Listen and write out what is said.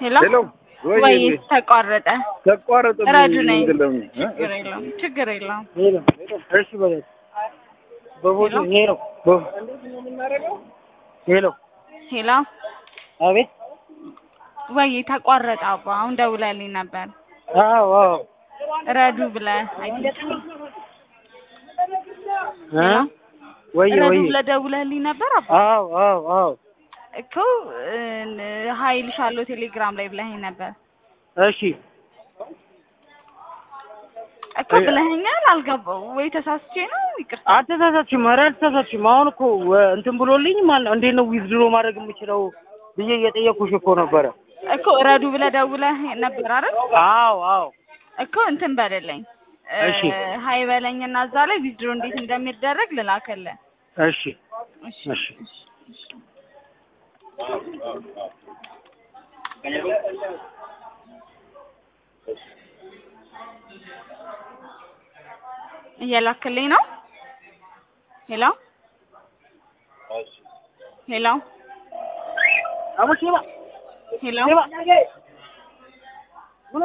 ሄሎ ሄሎ ወይ ወይ ተቋረጠ። ተቋረጠ። ረዱ ነኝ። ምንድነው? ችግር የለውም ችግር የለውም። ሄሎ እሺ በለት በቦታ ሄሎ በ- ሄሎ ሄሎ አቤት ወይ ተቋረጠ። አባ አሁን ደውለልኝ ነበር አዎ አዎ ረዱ ብለህ አይደል? እ ወይ ረዱ ወይ ብለህ ደውለልኝ ነበር አባ አዎ አዎ አዎ እኮ ሀይልሻለሁ ቴሌግራም ላይ ብለኸኝ ነበር እሺ እኮ ብለኸኛል። አልገባው ወይ ተሳስቼ ነው? ይቅርታ አልተሳሳችም ኧረ አልተሳሳችም አሁን እኮ ወ- እንትን ብሎልኝ ማለት ነው እንዴት ነው ዊዝድሮ ማድረግ የምችለው ብዬ እየጠየኩሽ እኮ ነበረ እኮ ረዱ ብለህ ደውለህ ነበር አይደል? አዎ አዎ እኮ እንትን በልልኝ እሺ። ሀይ በለኝና እዛ ላይ ዊዝድሮ እንዴት እንደሚደረግ ልላክልህ። እሺ እሺ እሺ እየላክልኝ ነው። ሄሎ ሄሎ አሙሽ ይባ ሄሎ ይባ